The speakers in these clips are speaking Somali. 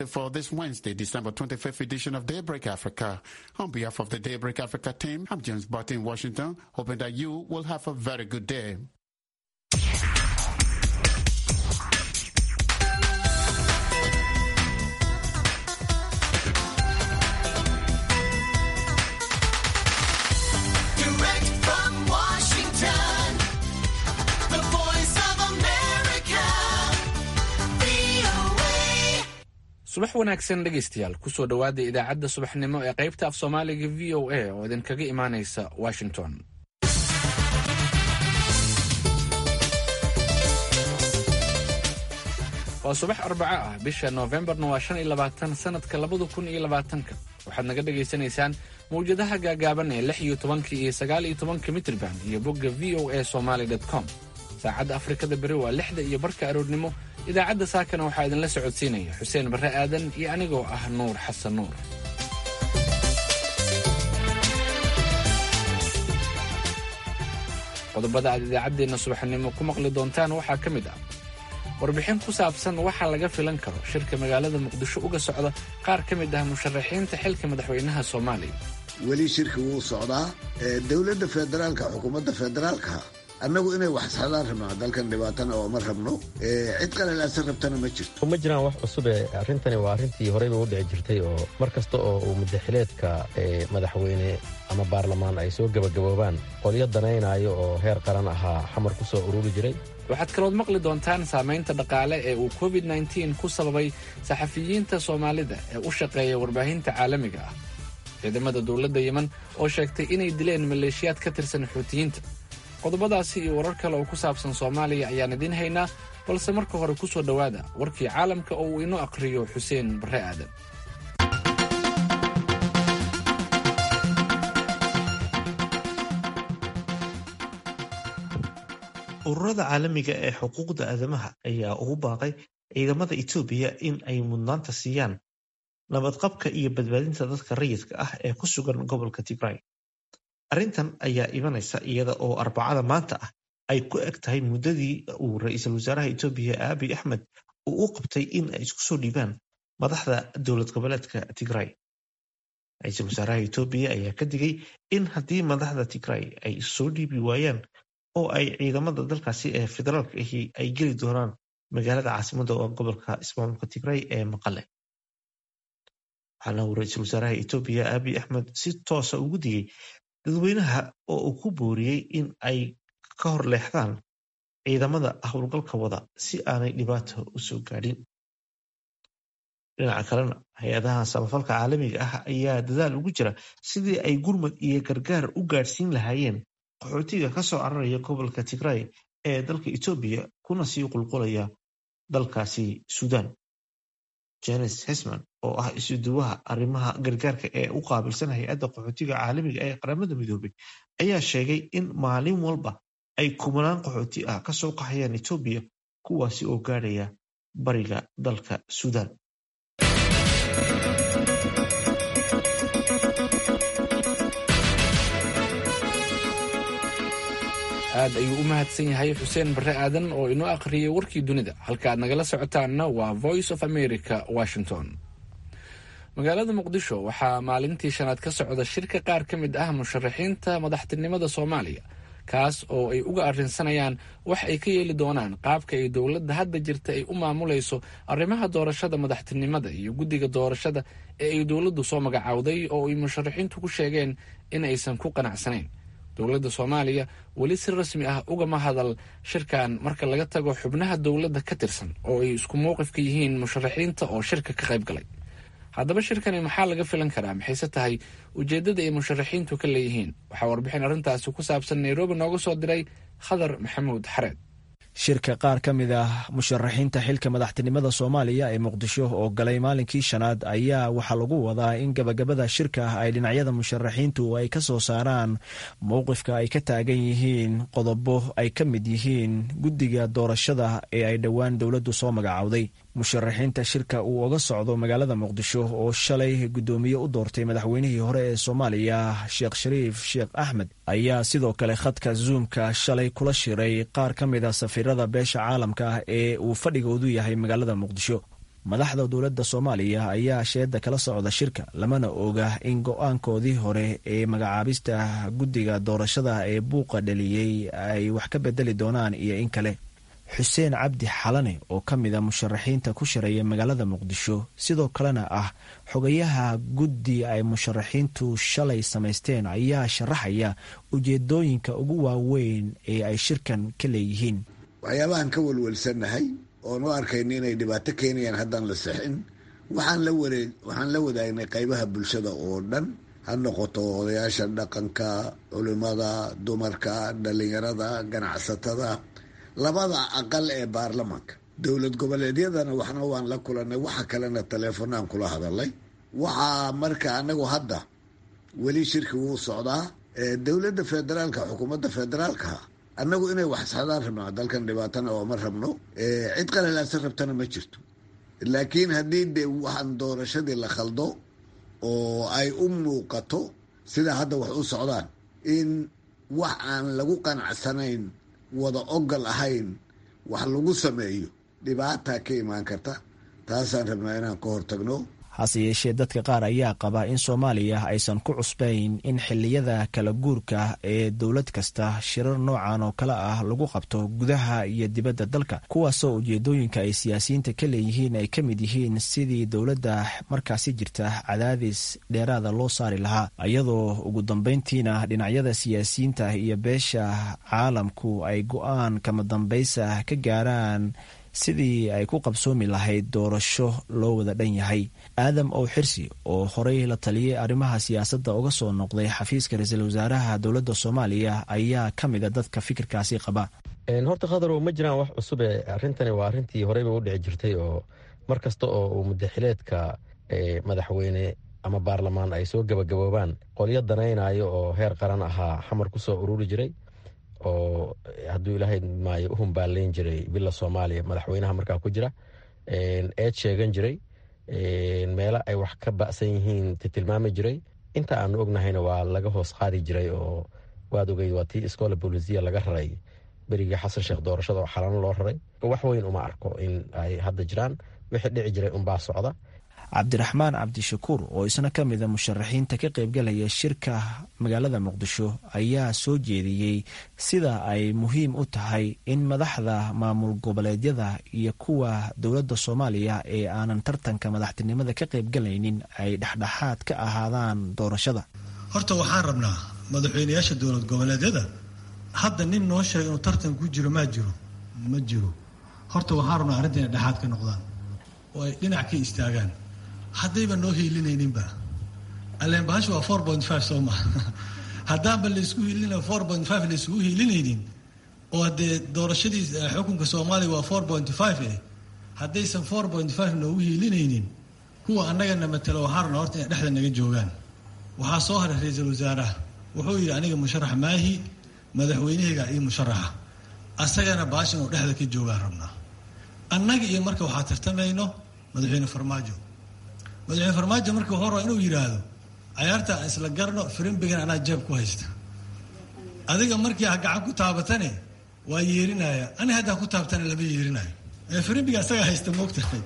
For this Wednesday, December 25th edition of Daybreak Africa. On behalf of the Daybreak Africa team, I'm James Barton in Washington, hoping that you will have a very good day. Direct from Washington, the voice of America, VOA. subax wanaagsan dhegaystayaal kusoo dhowaada idaacadda subaxnimo ee qaybta af soomaaliga v o a oo idinkaga imaanaysa washington waa subax arbaco ah bisha noofembarna waa shan iyo labaatan sanadka labada kun iyo labaatanka waxaad naga dhagaysanaysaan mawjadaha gaagaaban ee lix iyo tobanka iyo sagaal iyo tobanka mitrban iyo bogga v o a somaly com saacadda afrikada beri waa lixda iyo barka aroornimo idaacadda saakana waxaa idinla socodsiinaya xuseen barre aadan iyo anigoo ah nuur xasan nuur qodobada aad idaacaddeenna subaxnimo ku maqli doontaan waxaa ka mid ah warbixin ku saabsan waxa laga filan karo shirka magaalada muqdisho uga socda qaar ka mid ah musharaxiinta xilka madaxweynaha soomaaliya weli shirki wuu socdaa ee dowladda federaalka xukuumadda federaalka annagu inay wax saxdaan rabnaa dalkan dhibaatana oo ma rabno ee cid qalelaasan rabtana ma jirto ma jiraan wax cusub ee arrintani waa arrintii horeyba u dhici jirtay oo mar kasta oo uu mudaxileedka ee madaxweyne ama baarlamaan ay soo gebagaboobaan qolyo danaynayo oo heer qaran ahaa xamar ku soo ururi jiray waxaad kalood maqli doontaan saamaynta dhaqaale ee uu covid -9 ku sababay saxafiyiinta soomaalida ee u shaqeeya warbaahinta caalamiga ah ciidamada dowladda yemen oo sheegtay inay dileen maleeshiyaad ka tirsan xuutiyiinta qodobadaasi iyo warar kale oo ku saabsan soomaaliya ayaan idiin haynaa balse marka hore ku soo dhowaada warkii caalamka oo uu inoo aqhriyo xuseen barre aadan ururada caalamiga ee xuquuqda aadamaha ayaa ugu baaqay ciidamada etoobiya in ay mudnaanta siiyaan nabadqabka iyo badbaadinta dadka rayidka ah ee ku sugan gobolka tigray arrintan ayaa imanaysa iyada oo arbacada maanta ah ay ku eg tahay muddadii uu ra-iisul wasaaraha etoobiya aabiy axmed uu u qabtay in ay isku soo dhiibaan madaxda dowlad goboleedka tigray ra-iisul wasaaraha etoobiya ayaa ka digay in haddii madaxda tigray ay soo dhiibi waayaan oo ay ciidamada dalkaasi ee federaalka ahi ay geli doonaan magaalada caasimadda oo gobolka ismaamulka tigray ee maqale waxaana uu ra-iisul wasaaraha etoobiya aabiy axmed si toosa ugu digay dadweynaha oo uu ku booriyey in ay ka hor leexdaan ciidamada howlgalka wada si aanay dhibaato u soo gaadhin dhinaca kalena hay-adaha samafalka caalamiga ah ayaa dadaal ugu jira sidii ay gurmad iyo gargaar u gaadhsiin lahaayeen qaxootiga ka soo cararaya gobolka tigray ee dalka etoobiya kuna sii qulqulaya dalkaasi suudaan janes hesman oo ah isuduwaha arrimaha gargaarka ee u qaabilsan hay-adda qaxootiga caalamiga ee qaramada midoobay ayaa sheegay in maalin walba ay kumanaan qaxooti ah ka soo qaxayaan etoobiya kuwaasi oo gaadhaya bariga dalka suudaan aad ayuu u mahadsan yahay xuseen barre aadan oo inoo akhriyey warkii dunida halka aad nagala socotaanna waa voice of america washington magaalada muqdisho waxaa maalintii shanaad ka socda shirka qaar ka mid ah musharaxiinta madaxtinimada soomaaliya kaas oo ay uga arrinsanayaan wax ay ka yeeli doonaan qaabka ay dowladda hadda jirta ay u maamulayso arrimaha doorashada madaxtinimada iyo guddiga doorashada ee ay dowladdu soo magacaawday oo ay musharaxiintu ku sheegeen in aysan ku qanacsanayn dowladda soomaaliya weli si rasmi ah ugama hadal shirkan marka laga tago xubnaha dowladda ka tirsan oo ay isku mowqifka yihiin musharaxiinta oo shirka ka qayb galay haddaba shirkani maxaa laga filan karaa maxayse tahay ujeeddada ay musharaxiintu ka leeyihiin waxaa warbixin arrintaasi ku saabsan nairobi nooga soo diray khadar maxamuud xareed shirka qaar ka mid ah musharaxiinta xilka madaxtinimada soomaaliya ee muqdisho oo galay maalinkii shanaad ayaa waxaa lagu wadaa in gabagabada shirka ay dhinacyada musharaxiintu ay ka soo saaraan mowqifka ay ka taagan yihiin qodobo ay ka mid yihiin guddiga doorashada ee ay dhowaan dowladdu soo magacaawday musharaxiinta shirka uu oga socdo magaalada muqdisho oo shalay guddoomiye u doortay madaxweynihii hore ee soomaaliya sheekh shariif sheekh axmed ayaa sidoo kale khadka zuumka shalay kula shiray qaar ka mid a safiirada beesha caalamka ah ee uu fadhigoodu yahay magaalada muqdisho madaxda dowladda soomaaliya ayaa sheeda kala socda shirka lamana oga in go-aankoodii hore ee magacaabista guddiga doorashada ee buuqa dhaliyey ay wax ka bedeli doonaan iyo in kale xuseen cabdi xalane oo ka mid a musharaxiinta ku shareeya magaalada muqdisho sidoo kalena ah xogayaha guddi ay musharaxiintu shalay samaysteen ayaa sharaxaya ujeedooyinka ugu waaweyn ee ay shirkan ka leeyihiin waxyaabahan ka welwelsannahay oon u arkayna inay dhibaato keenayaan haddaan la sixin waxaan la wareeg waxaan la wadaagnay qaybaha bulshada oo dhan ha noqoto odayaasha dhaqanka culimada dumarka dhalinyarada ganacsatada labada aqal ee baarlamaanka dowlad goboleedyadana waxna waan la kulanay waxa kalena taleefonaan kula hadalay waxaa marka anagu hadda weli shirki wuu socdaa dowladda federaalka xukuumadda federaalka annagu inay wax isxadaan rabnaa dalkan dhibaatana oo ma rabno cid qalalaasa rabtana ma jirto laakiin haddii de waxaan doorashadii la khaldo oo ay u muuqato sida hadda wax u socdaan in wax aan lagu qanacsanayn wada ogol ahayn wax lagu sameeyo dhibaata ka imaan karta taasaan rabnaa inaan ka hortagno hase yeeshee dadka qaar ayaa qaba in soomaaliya aysan ku cusbayn in xilliyada kala guurka ee dowlad kasta shirar noocan oo kale ah lagu qabto gudaha iyo dibadda dalka kuwaasoo ujeedooyinka ay siyaasiyiinta ka leeyihiin ay ka mid yihiin sidii dowladda markaasi jirta cadaadis dheeraada loo saari lahaa iyadoo ugu dambeyntiina dhinacyada siyaasiyiinta iyo beesha caalamku ay go-aan kama dambaysa ka gaaraan sidii ay ku qabsoomi lahayd doorasho loo wada dhan yahay aadam ow xirsi oo horey la taliyey arrimaha siyaasadda uga soo noqday xafiiska ra-iisul wasaaraha dowladda soomaaliya ayaa ka mid a dadka fikirkaasi qaba horta khadarow ma jiraan wax cusube arrintani waa arrintii horeyba u dhici jirtay oo mar kasta oo uu mudaxileedka madaxweyne ama baarlamaan ay soo gabagaboobaan qolyo danaynayo oo heer qaran ahaa xamar ku soo ururi jiray oo hadduu ilaahay maayo u humbaalayn jiray bila soomaaliya madaxweynaha markaa ku jira eed sheegan jiray meelo ay wax ka ba'san yihiin tilmaami jiray inta aanu ognahayna waa laga hoos qaadi jiray oo waad ogeyd waa tii iskoola bolisiya laga raray berigii xasan sheekh doorashada oo xalano loo raray wax weyn uma arko in ay hadda jiraan wixii dhici jiray unbaa socda cabdiraxmaan cabdishakuur oo isna ka mida musharaxiinta ka qaybgalaya shirka magaalada muqdisho ayaa soo jeediyey sida ay muhiim u tahay in madaxda maamul goboleedyada iyo kuwa dowladda soomaaliya ee aanan tartanka madaxtinimada ka qaybgalaynin ay dhexdhexaad ka ahaadaan doorashada horta waxaan rabnaa madaxweyneyaasha dowlad goboleedyada hadda nin noo sheega inuu tartan ku jiro maa jiro ma jiro horta waxaan rabnaa arrinta inay dhexaad ka noqdaan oo ay dhinac ka istaagaan haddayba noo hiilinayninba alleen bahasha waa four point five soo maha haddaanba laysku hiilina four point five laysugu hiilinaynin oo haddee doorashadii xukunka soomaaliya waa four point five eh haddaysan four point five noogu hiilinaynin kuwa annagana matalo waxaan rabnaa horta inay dhexda naga joogaan waxaa soo haray ra-iisul wasaaraha wuxuu yidhi aniga musharax maahi madaxweynahayga iyo musharaxa asagana baasha inuu dhexda ka joogaan rabnaa annaga iyo marka waxaa tartamayno madaxweyne farmaajo madaxweyne farmaajo marka wuxuu rabaa inuu yidhaahdo cayaarta aan isla garno firimbigan anaa jeeb ku haysta adiga markii ha gacan ku taabatane waa yeerinaya ani haddaa ku taabtana lama yeerinayo firimbiga asaga haysta moogtahay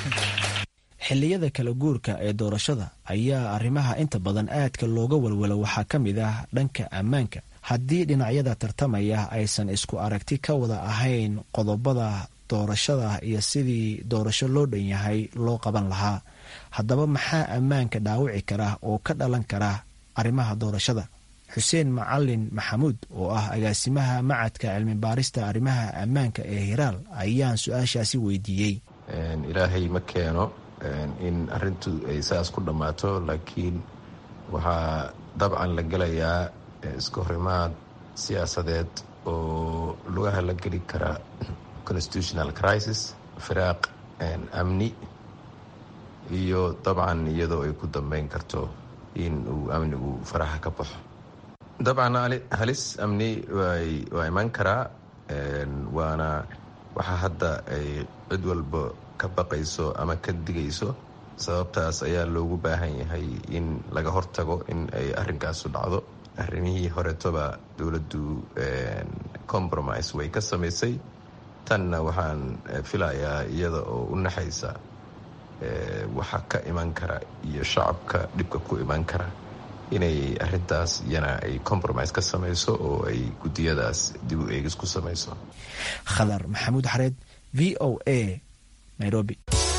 xilliyada kala guurka ee doorashada ayaa arrimaha inta badan aadka looga walwalo waxaa ka mid ah dhanka ammaanka haddii dhinacyada tartamaya aysan isku aragti ka wada ahayn qodobada doorashada iyo sidii doorasho loo dhan yahay loo qaban lahaa haddaba maxaa ammaanka dhaawici kara oo ka dhalan kara arrimaha doorashada xuseen macalin maxamuud oo ah agaasimaha macadka cilmi baarista arrimaha ammaanka ee hiraal ayaan su-aashaasi weydiiyey ilaahay ma keeno in arintu ay saas ku dhammaato laakiin waxaa dabcan la gelayaa iska horimaad siyaasadeed oo lugaha la geli kara constitutional crisis firaaq amni iyo dabcan iyadoo ay ku dambeyn karto in uu amnigu faraha ka baxo dabcan halis amni waa iman karaa waana waxaa hadda ay cid walba ka baqayso ama ka digayso sababtaas ayaa loogu baahan yahay in laga hortago in ay arrinkaasu dhacdo arrimihii horetoba dowladdu compromise way ka samaysay tanna waxaan filayaa iyada oo u naxaysa waxa ka iman kara iyo shacabka dhibka ku iman kara inay arintaas iyana ay compromise ka samayso oo ay gudiyadaas dib u eegis ku samayso khadar maxamuud xareed v o a nairobi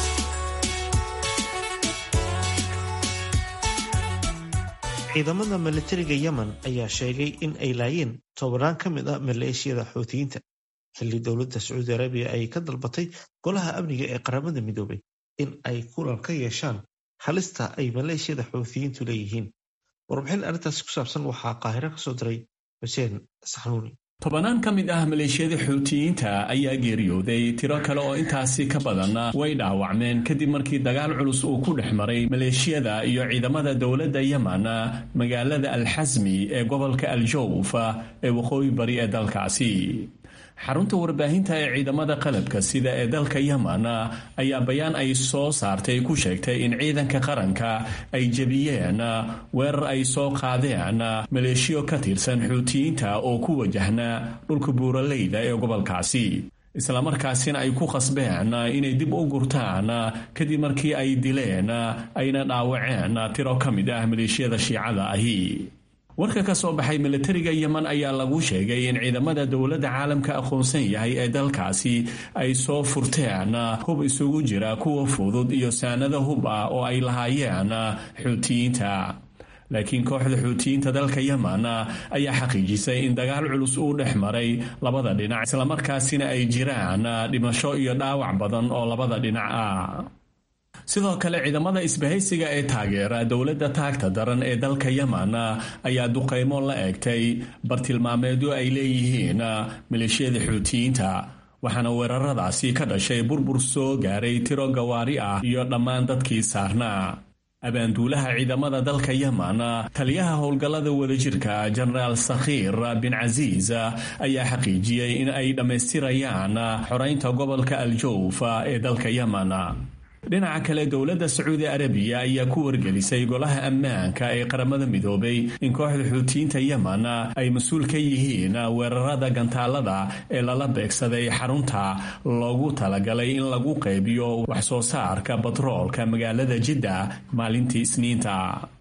ciidamada milatariga yemen ayaa sheegay in ay laayeen tobanaan ka mid a maleeshiyada xuutiyiinta xilli dowladda sacuudi arabiya ay ka dalbatay golaha amniga ee qaramada midoobay in ay kulan ka yeeshaan halista ay maleeshiyada xuutiyiintu leeyihiin warbixin arrintaasi ku saabsan waxaa qaahiro ka soo diray xuseen saxnuuni tobanaan ka mid ah maleeshiyada xuutiyiinta ayaa geeriyooday tiro kale oo intaasi ka badan way dhaawacmeen kadib markii dagaal culus uu ku dhex maray maleeshiyada iyo ciidamada dowladda yemen magaalada alxasmi ee gobolka aljowf ee waqooyi bari ee dalkaasi xarunta warbaahinta ee ciidamada qalabka sida ee dalka yemen ayaa bayaan ay soo saartay ku sheegtay in ciidanka qaranka ay jebiyeen weerar ay soo qaadeen maleeshiyo ka tirsan xuutiyiinta oo ku wajahna dhulka buuraleyda ee gobolkaasi islamarkaasina ay ku khasbeen inay dib u gurtaan kadib markii ay dileen ayna dhaawaceen tiro ka mid ah maleeshiyada shiicada ahi warka ka soo baxay milatariga yemen ayaa lagu sheegay in ciidamada dowladda caalamka aqoonsan yahay ee dalkaasi ay soo furteen hub isugu jira kuwa fudud iyo saanado hub ah oo ay lahaayeen xuutiyiinta laakiin kooxda xuutiyiinta dalka yemen ayaa xaqiijisay in dagaal culus uu dhex maray labada dhinac islamarkaasina ay jiraan dhimasho iyo dhaawac badan oo labada dhinac ah sidoo kale ciidamada isbahaysiga ee taageera dowladda taagta daran ee dalka yemen ayaa duqaymo la eegtay bartilmaameedyo ay leeyihiin maleeshiyada xuutiyiinta waxaana weeraradaasi ka dhashay burbur soo gaaray tiro gawaari ah iyo dhammaan dadkii saarnaa abaanduulaha ciidamada dalka yemen taliyaha howlgallada wadajirka jenaraal sakhiir bin casiis ayaa xaqiijiyey in ay dhammaystirayaan xoreynta gobolka aljowf ee dalka yemen dhinaca kale dowladda sacuudi arabiya ayaa ku wargelisay golaha ammaanka ee qaramada midoobay in kooxda xuutiyiinta yemen ay mas-uul ka yihiin weerarada gantaalada ee lala beegsaday xarunta loogu talagalay in lagu qaybiyo wax soo saarka batroolka magaalada jidda maalintii isniinta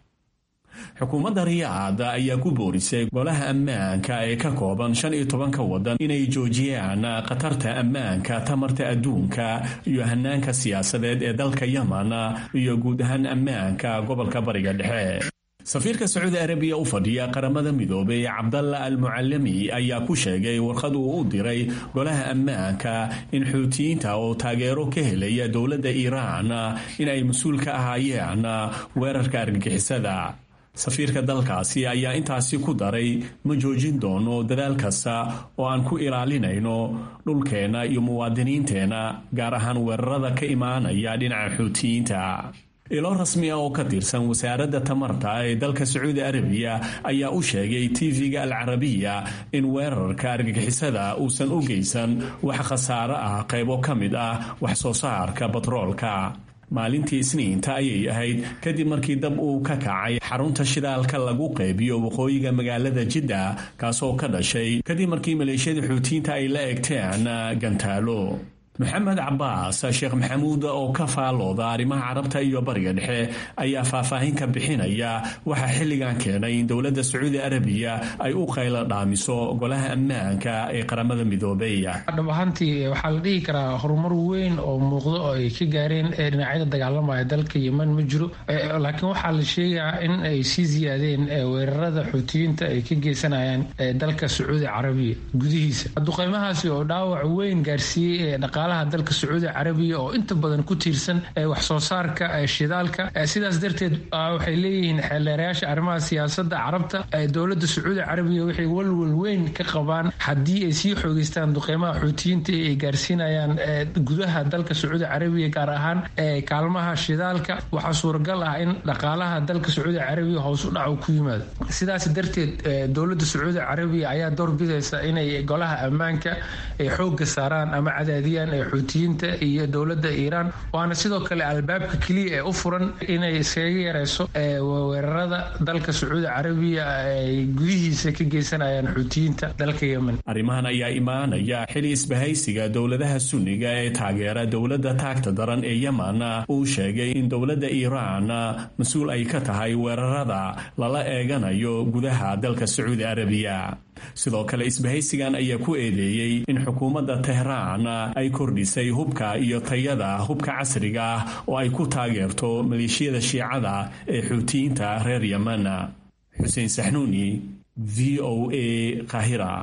xukuumadda riyaad ayaa ku boorisay golaha ammaanka ee ka kooban shan iyo tobanka waddan inay joojiyaan khatarta ammaanka tamarta adduunka iyo hanaanka siyaasadeed ee dalka yemen iyo guud ahaan ammaanka gobolka bariga dhexe safiirka sacuudi arabiya u fadhiya qaramada midoobay cabdalla al mucalami ayaa ku sheegay warqad uu u diray golaha ammaanka in xuutiyiinta oo taageero ka helaya dowladda iiraan in ay mas-uul ka ahaayeen weerarka argagixisada safiirka dalkaasi ayaa intaasi ku daray ma joojin doono dadaal kasta oo aan ku ilaalinayno dhulkeenna iyo muwaadiniinteenna gaar ahaan weerarada ka imaanaya dhinaca xuutiyiinta ilo rasmi ah oo ka tirsan wasaaradda tamarta ee dalka sacuudi arabiya ayaa u sheegay tv-ga al carabiya in weerarka argagixisada uusan u geysan wax khasaaro ah qaybo ka mid ah wax soo saarka batroolka maalintii isniinta ayay ahayd kadib markii dab uu ka kacay xarunta shidaalka lagu qaybiyo waqooyiga magaalada jidda kaasoo ka dhashay kadib markii maleeshiyada xuutiyiinta ay la egteen gantaalo maxamed cabaas sheekh maxamuud oo ka faalooda arrimaha carabta iyo bariga dhexe ayaa faahfaahin ka bixinaya waxaa xilligan keenay in dowladda sacuudi arabiya ay u qaylo dhaamiso golaha ammaanka ee qaramada midoobey dhab ahaantii waxaa la dhihi karaa horumar weyn oo muuqdo oo ay ka gaareen dhinacyada dagaalamaya dalka yemen ma jiro laakiin waxaa la sheegaa in ay sii ziyaadeen weerarada xuutiyiinta ay ka geysanayaan dalka sacuudi carabiya gudihiisa duqeymahaasi oo dhaawac weyn gaarsiiyey dhaqaalaha dalka sacuudi carabiya oo inta badan ku tiirsan wax soo saarka shidaalka sidaas darteed waxay leeyihiin xeeldeerayaasha arrimaha siyaasada carabta dowlada sacuudi carabiya waxay walwal weyn ka qabaan haddii ay sii xoogeystaan duqeymaha xuutiyiinta ay gaarsiinayaan gudaha dalka sacuudi carabiya gaar ahaan kaalmaha shidaalka waxaa suuragal ah in dhaqaalaha dalka sacuudi carabiya hoos u dhac ku yimaado sidaas darteed dowlada sacuudi carabiya ayaa doorbidaysa inay golaha ammaanka ay xooga saaraan ama cadaadiyaan ee xuutiyiinta iyo dowladda iiraan waana sidoo kale albaabka keliya ee u furan inay iskaga yareyso weerarada dalka sacuudi carabiya ay gudihiisa ka geysanayaan xuutiyiinta dalka yemen arrimahan ayaa imaanaya xili isbahaysiga dowladaha sunniga ee taageera dowladda taagta daran ee yemen uu sheegay in dowladda iiraan mas-uul ay ka tahay weerarada lala eeganayo gudaha dalka sacuudi arabiya sidoo kale isbahaysigan ayaa ku eedeeyey in xukuumadda tehraan ay kordhisay hubka iyo tayada hubka casriga ah oo ay ku taageerto maleeshiyada shiicada ee xuutiyiinta reer yemen xuseen saxnuuni v o a kahira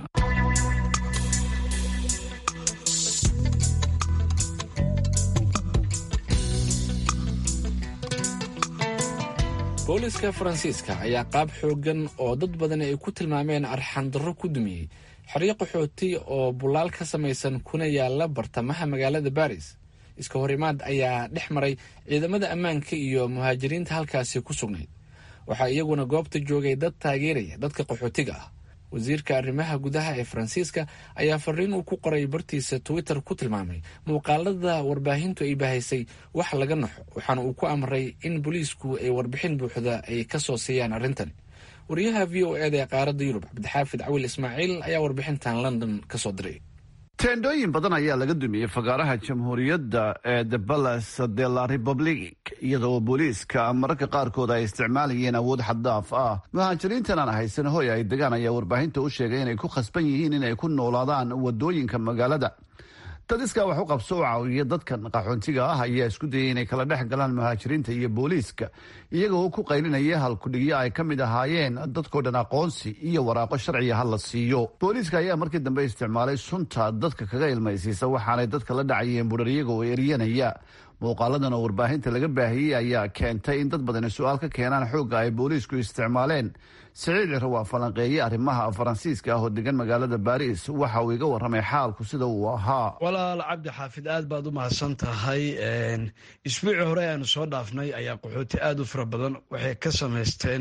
booliska faransiiska ayaa qaab xoogan oo dad badani ay ku tilmaameen arxandarro ku dumiyey xeryo qaxooti oo bulaal ka samaysan kuna yaala bartamaha magaalada baris iska hor imaad ayaa dhex maray ciidamada ammaanka iyo muhaajiriinta halkaasi ku sugnayd waxaa iyaguna goobta joogay dad taageeraya dadka qaxootiga ah wasiirka arrimaha gudaha ee faransiiska ayaa fariin uu ku qoray bartiisa twitter ku tilmaamay muuqaalada warbaahintu ay bahaysay wax laga naxo waxaana uu ku amray in booliisku ay warbixin buuxda ay ka soo siiyaan arrintan wariyaha v o eda ee qaaradda yurub cabdixaafid cawil ismaaciil ayaa warbixintan london ka soo diray teendhooyin badan ayaa laga dumiyey fagaaraha jamhuuriyadda ee the balas de la republic iyadoo booliiska mararka qaarkood ay isticmaalayeen awood xaddaaf ah muhaajiriintan aan haysan hoy ay degaan ayaa warbaahinta u sheegay inay ku khasban yihiin inay ku noolaadaan wadooyinka magaalada dad iskaa wax u qabso u caawiya dadkan qaxoontiga ah ayaa isku dayay inay kala dhex galaan muhaajiriinta iyo booliiska iyagoo ku qaylinaya halkudhigyo ay ka mid ahaayeen dadkoo dhan aqoonsi iyo waraaqo sharciga ha la siiyo booliiska ayaa markii dambe isticmaalay sunta dadka kaga ilmaysiisa waxaanay dadka la dhacayeen budhar iyaga oo eryanaya muuqaaladan oo warbaahinta laga baahiyey ayaa keentay in dad badani su-aal ka keenaan xoogga ay booliisku isticmaaleen siciid ciro waa falanqeeye arrimaha faransiiska ah oo degan magaalada baris waxa uu iga warramay xaalku sida uu ahaa walaal cabdi xaafid aad baad u mahadsan tahay isbuuci hore aanu soo dhaafnay ayaa qaxooti aada u fara badan waxay ka samaysteen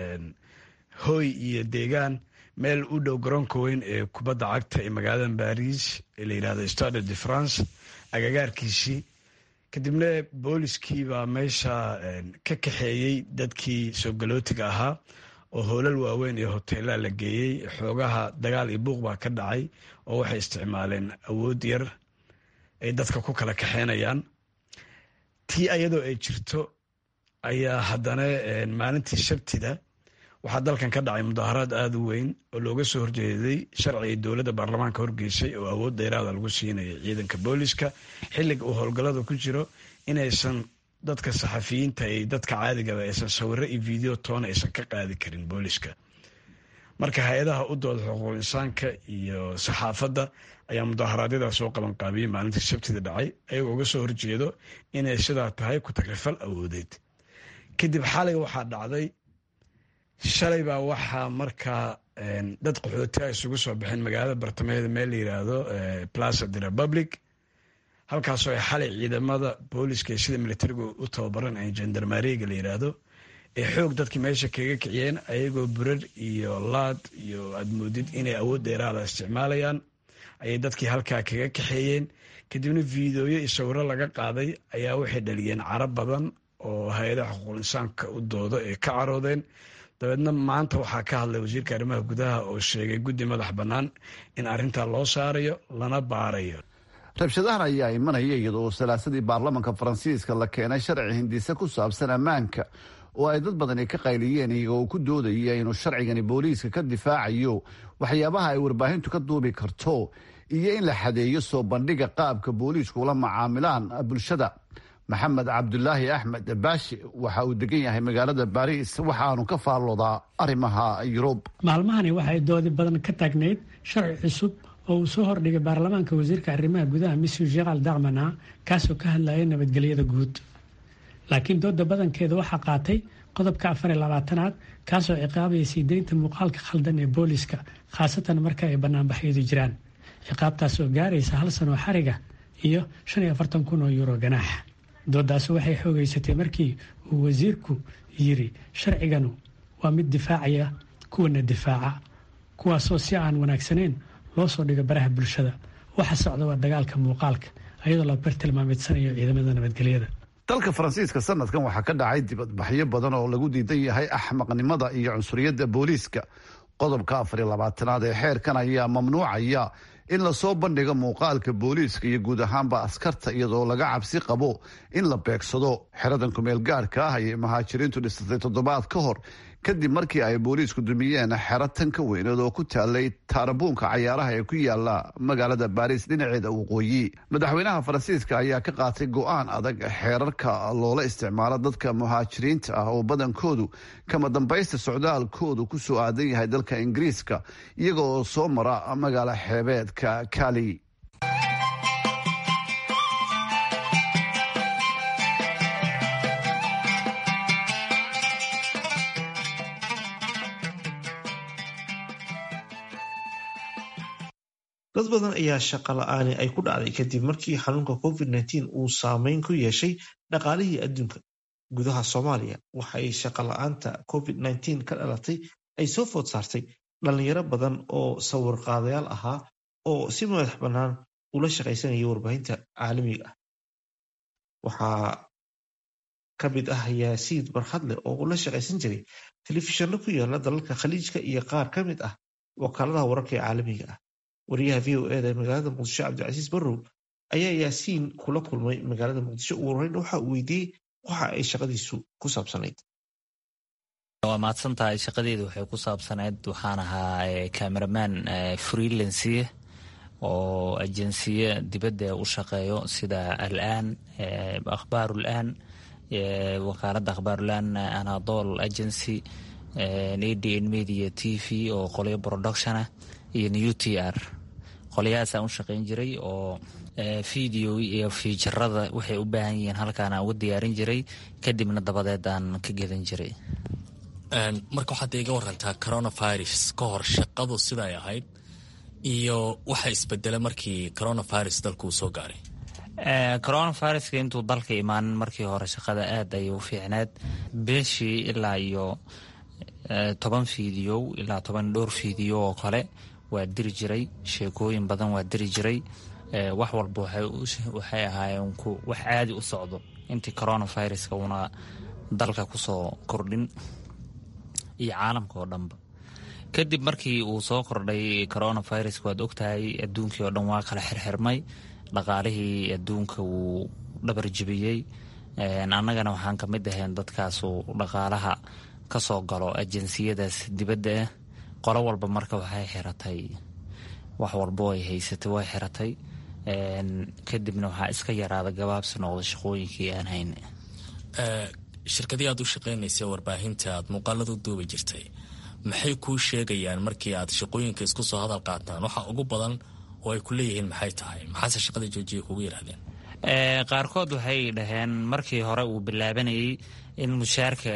hoy iyo deegaan meel u dhow garoonka weyn ee kubadda cagta ee magaalada baris ee la yidhahdo stade de france agagaarkiisii kadibna booliskii baa meesha ka kaxeeyey dadkii soo galootiga ahaa oo hoolal waaweyn iyo hoteelaa la geeyey xoogaha dagaal iyo buuq baa ka dhacay oo waxay isticmaaleen awood yar ay dadka ku kala kaxeynayaan tii ayadoo ay jirto ayaa haddana maalintii sabtida waxaa dalkan ka dhacay mudaaharaad aada u weyn oo looga soo horjeeday sharciga dowladda baarlamaanka horgeysay oo awood dheeraada lagu siinaya ciidanka booliska xilliga uu howlgallada ku jiro inaysan dadka saxafiyiinta iyo dadka caadigaba aysan sawiro iyo video toona aysan ka qaadi karin booliska marka hay-adaha u dooda xuquuqul insaanka iyo saxaafadda ayaa mudaharaadyada soo qaban qaabiyey maalintii sabtida dhacay ayagoo uga soo horjeedo inay sidaa tahay ku tagrifal awoodeed kadib xalay waxaa dhacday shalay baa waxaa markaa dad qaxootia isugu soo baxeen magaalada bartamaheeda meel la yiraahdo plaza de republic halkaasoo ay xalay ciidamada booliska ee sida militariga u tababaran ee jandarmaariga la yiraahdo ee xoog dadkii meesha kaga kiciyeen ayagoo burar iyo laad iyo aad moodid inay awood dheeraada isticmaalayaan ayay dadkii halkaa kaga kaxeeyeen kadibna fiidooyo iyo sawiro laga qaaday ayaa waxay dhaliyeen carab badan oo hay-adaha xuquuqul insaanka u doodo ee ka caroodeen dabeedna maanta waxaa ka hadlay wasiirka arrimaha gudaha oo sheegay guddi madax bannaan in arrintaa loo saarayo lana baarayo rabshadahan ayaa imanaya iyadoo salaasadii baarlamanka faransiiska la keenay sharci hindise ku saabsan ammaanka oo ay dad badani ka qayliyeen iyagoo ku doodaya inuu sharcigani booliiska ka difaacayo waxyaabaha ay warbaahintu ka duubi karto iyo in la xadeeyo soo bandhiga qaabka booliisku ula macaamilaan bulshada maxamed cabdulaahi axmed baashi waxa uu degan yahay magaalada baris waxaanu ka faalloodaa arrimaha yurub maalmahani waxay doodi badan ka taagnayd sharci cusub oo uu soo hordhigay baarlamaanka wasiirka arrimaha gudaha mr jeral darmana kaasoo ka hadlayay nabadgelyada guud laakiin dooda badankeeda waxaa qaatay qodobka afar iyo labaatanaad kaasoo ciqaabaya sii deynta muuqaalka khaldan ee booliska khaasatan marka ay banaanbaxyadu jiraan ciqaabtaas oo gaaraysa hal sanoo xariga iyo shan iyo afartan kun oo yuuro ganaaxa doodaasi waxay xoogeysatay markii uu wasiirku yiri sharciganu waa mid difaacaya kuwana difaaca kuwaasoo si aan wanaagsaneyn loo soo dhigo baraha bulshada waxa socda waa dagaalka muuqaalka ayadoo la bartilmaameedsanayo ciidamada nabadgelyada dalka faransiiska sanadkan waxaa ka dhacay dibadbaxyo badan oo lagu diidan yahay axmaqnimada iyo cunsuriyadda booliiska qodobka afar iyo labaatanaad ee xeerkan ayaa mamnuucaya in lasoo bandhigo muuqaalka booliiska iyo guud ahaanba askarta iyadoo laga cabsi qabo in la beegsado xeradan kumeel gaarhka ah ayay muhaajiriintu dhisatay toddobaad ka hor kadib markii ay booliisku dumiyeen xero tan ka weyneed oo ku taalay taarabuunka cayaaraha ee ku yaala magaalada baariis dhinaceeda waqooyi madaxweynaha faransiiska ayaa ka qaatay go-aan adag xeerarka loola isticmaalo dadka muhaajiriinta ah oo badankoodu kama dambaysta socdaalkoodu ku soo aadan yahay dalka ingiriiska iyaga oo soo mara magaalo xeebeedka kali dad badan ayaa shaqo la-aani ay ku dhacday kadib markii xanuunka covid nteen uu saameyn ku yeeshay dhaqaalihii adduunka gudaha soomaaliya waxay shaqo la-aanta covid nteen ka dhalatay ay soo food saartay dhalinyaro badan oo sawirqaadayaal ahaa oo si madax bannaan ula shaqaysanaya warbaahinta caalamiga ah waxaa ka mid ah yaasiid barxadle oo ula shaqaysan jiray telefishanno ku yaala dalalka khaliijka iyo qaar ka mid ah wakaaladaha wararka ee caalamiga ah wariyaha v o eda ee magaalada muqdisho cabdicasiis barrow ayaa yaasiin kula kulmay magaalada muqdisho ugu horeyn waxa uu weydiiyey waxa ay shaqadiisu ku saabsanayd waa mahadsan tahay shaqadeedu waxay ku saabsanayd waxaan ahaa cameraman freelansiye oo ajensiye dibadda u shaqeeyo sida alaan akhbaarulaan wakaaladda akhbaarulaan anadol agency adn media t v oo qolyo production ah iyo new t r qolyahaasaan u shaqayn jiray oo video iyo fiijarada waxay u baahan yihiin halkaan aan uga diyaarin jiray kadibna dabadeed aan ka gedan jiray marka waxaad iga warantaa coronavirus ka hor shaqadu siday ahayd iyo waxa isbedela markii coronavirus dalku uu soo gaaray coronaviruska intuu dalka imaanin markii hore shaqada aad ayay u fiicneed beeshii ilaa iyo toban fiidiyow ilaa toban dhowr fiidiyo oo kale waa diri jiray sheekooyin badan waa diri jiray wax walba waxay ahaayeen wax caadi u socdo intii coronaviruska una dalka kusoo kordhin iyo caalamka oo dhanba kadib markii uu soo kordhay coronaviruska waad ogtahay adduunkii oo dhan waa kala xirxirmay dhaqaalihii adduunka wuu dhabar jebiyey annagana waxaan ka mid ahayn dadkaasu dhaqaalaha ka soo galo ajansiyadaas dibadda ah qolo walba marka waxay xiratay wax walbo ay haysatay way xiratay kadibna waxaa iska yaraada gabaabsi noqda shaqooyinkii aan hayn shirkadii aad u shaqaynaysa warbaahinta aad muuqaalada u duubi jirtay maxay kuu sheegayaan markii aad shaqooyinka isku soo hadal qaataan waxa ugu badan oo ay ku leeyihiin maxay tahay maxaase shaqada joojiya kugu yidhahdeen qaarkood waxay dhaheen markii hore uu bilaabanayay in mushaarka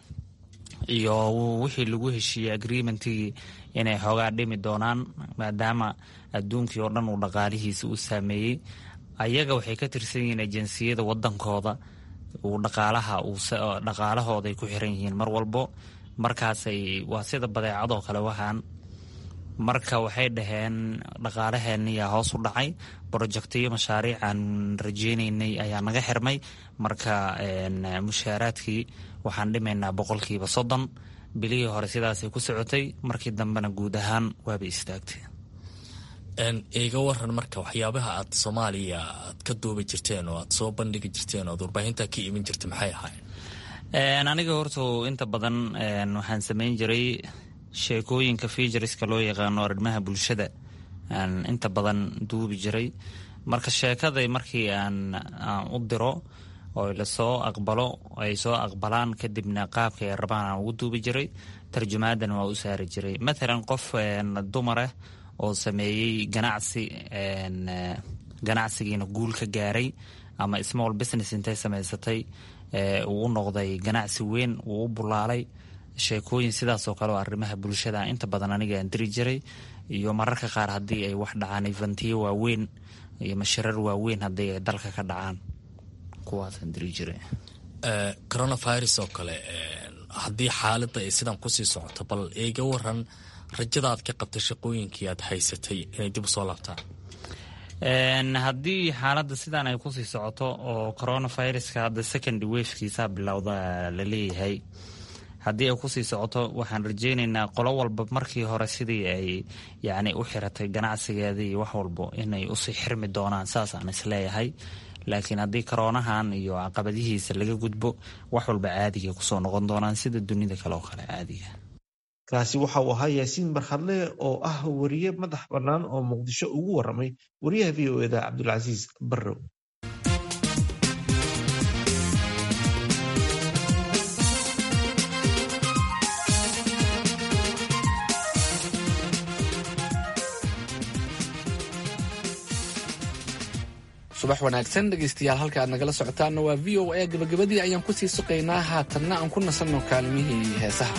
iyo wixii lagu heshiiyey agreementigii inay xoogaa dhimi doonaan maadaama adduunkii oo dhan uu dhaqaalihiisa u saameeyey ayaga waxay ka tirsan yihiin ajansiyada wadankooda uu dhaqaalaha dhaqaalahooday ku xiran yihiin mar walbo markaasay waa sida badeecadoo kale waxaan marka waxay dhaheen dhaqaalaheeniyaa hoos u dhacay brojectiyo mashaariic aan rajeynaynay ayaa naga xirmay marka mushaaraadkii waxaan dhimaynaa boqolkiiba soddon bilihii hore sidaasay ku socotay markii dambena guud ahaan waaba istaagtay iga waran marka waxyaabaha aad soomaaliya aad ka duubi jirteen oo aad soo bandhigi jirteen oo ad warbaahinta ka iman jirta maxay ahaayeen aniga horta inta badan waxaan samayn jiray sheekooyinka feijariska loo yaqaano arrimaha bulshada aan inta badan duubi jiray marka sheekaday markii aan u diro oo lasoo aqbalo ay soo aqbalaan kadibna qaabka ay rabaan aan ugu duubi jiray tarjumaadan waa u saari jiray matalan qof dumarah oo sameeyey ganacsi ganacsigiina guul ka gaaray ama small business intay samaysatay uu u noqday ganacsi weyn uu u bulaalay sheekooyin sidaasoo kale oo arrimaha bulshada inta badan aniga aan diri jiray iyo mararka qaar haddii ay wax dhacaan ifantiyo waaweyn iyo mashirar waaweyn haddii ay dalka ka dhacaan kuwaasaan diri jiray coronavirus oo kale haddii xaaladda ay sidan kusii socoto bal iga waran rajada aad ka qabtay shaqooyinkii aad haysatay inay dib u soo laabtaan haddii xaaladda sidaan ay kusii socoto oo coronaviruska hadda second wafkiisa bilowda la leeyahay haddii ay kusii socoto waxaan rajeyneynaa qolo walba markii hore sidii ay yani u xiratay ganacsigeeda iyo wax walbo inay usii xirmi doonaan saasaan isleeyahay laakiin haddii koroonahan iyo caqabadihiisa laga gudbo wax walba caadiga kusoo noqon doonaan sida dunida kale oo kale caadiga kaasi waxa uu ahaa yaasiin barkhadle oo ah wariye madax bannaan oo muqdisho ugu waramay wariyaha v o eda cabdulcasiis barrow subax wanaagsan dhegeystayaal halka aad nagala socotaanna waa v o a gabagabadii ayaan kusii suqaynaa haatanna aan ku nasanno kaalmihii heesaha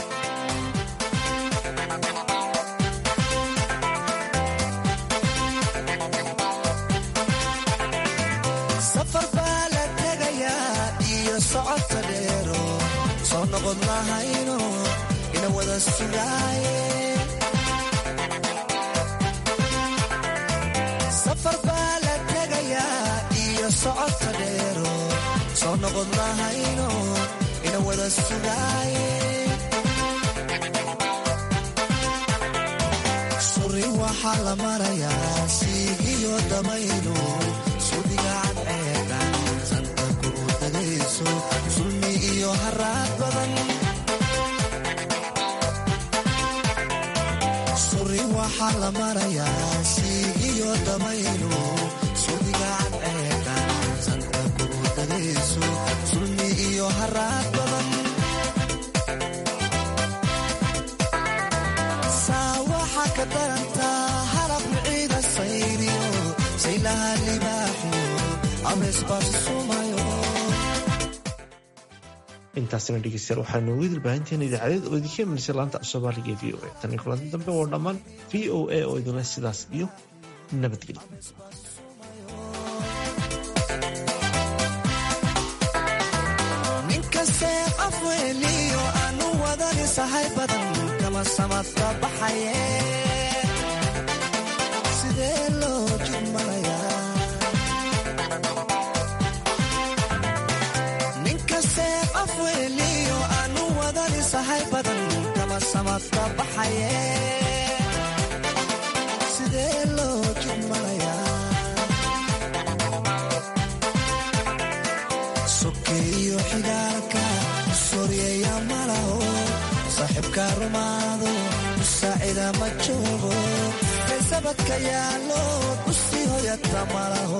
safar baa la tegayaa iyo socodka dheero soo noqod lahayno ina wada sugaaye safar baa la tegayaa iyo socodka dheero soo noqod lahayno ina wada sugaaye suri waxaa la marayaa siigiyo damaylo sudigaan ceedan santa kuru dagayso sulmi iyo haraad badan suri waxaa la marayaa siigiyo damaylo sudigaan ceedan santa kuru dagayso sulmi iyo haraad badan saa waxaa ka darantaa halab miciida sayriyo saylaha libaaxiyo abeesbaasumayo intaasina dhegeystayaal waxaanu ugu dilbaahinteena idaacadeed oo idinka imanaysa laanta af soomaaliga ee v o a tan iyo kulanti dambe waa dhammaan v o a oo idinle sidaas iyo nabadgelyo ninkastee afweeliyo aanu wadani sahay badan kama samadka baxaye sidee loo jidmanayaa ninkastee afweeliyo aanu wadani sahay badan kama samadka baxaye sidee loo jidmanayaa sokeeyo xigaalka soryeeya malaho saaxiibka rumaado musaacida ma joogo kaysabadka yaalo usii hoyata malaho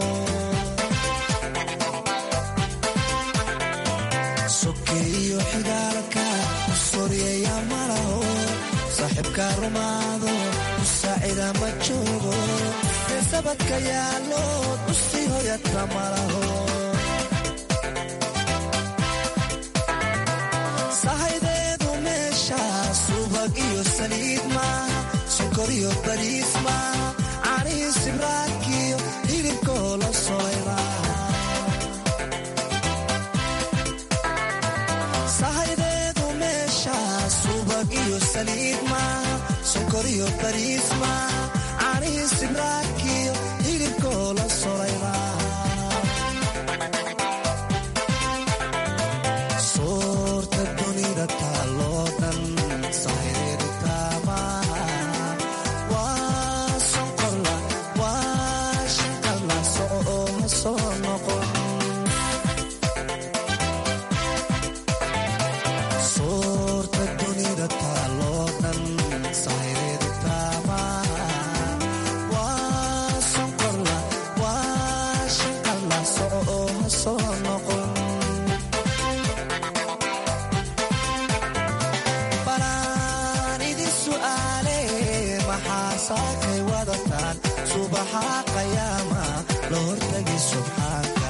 sokeeyo xigaalka soryeeya malaho saaxiibka rumaado musaacida ma joogo kaysabadka yaalo usii hoyata malaho sahaydeedu meesha subag iyo saliid maaha sokor iyo bariis maaha caanihi sibraakiyo hilibkoo la solay maaha sahaydeedu meesha subag iyo saliid maaha sokor iyo bariis maaha caanihi sibraakiyo hilibkoo la solay maaha soorta dunida taaloo dhan sahaydeedu taamaha waa sonkorla waa shanqalla soco oo ha soo noqon soorta dunida taaloo dhan sahaydeedu taamaha waa sonkorla waa shanqalla soco oo ha soo noqon balaan idin su'aale maxaa saakay wadataan subaxa qayaama la hortagi subxaanka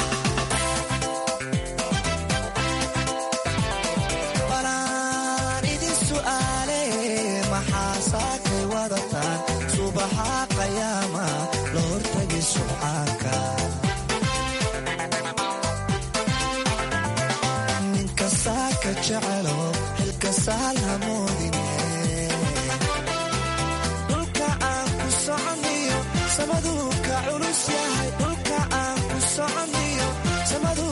balaan idin su'aale maxaa saakay wadataan subaxa qayaama la hortagi subxaanka ninka saaka jecelo xilka saal hamoodine dhulka aan ku soconniyo samaduu ka culus yahay dhulka aan ku soconniyo samadu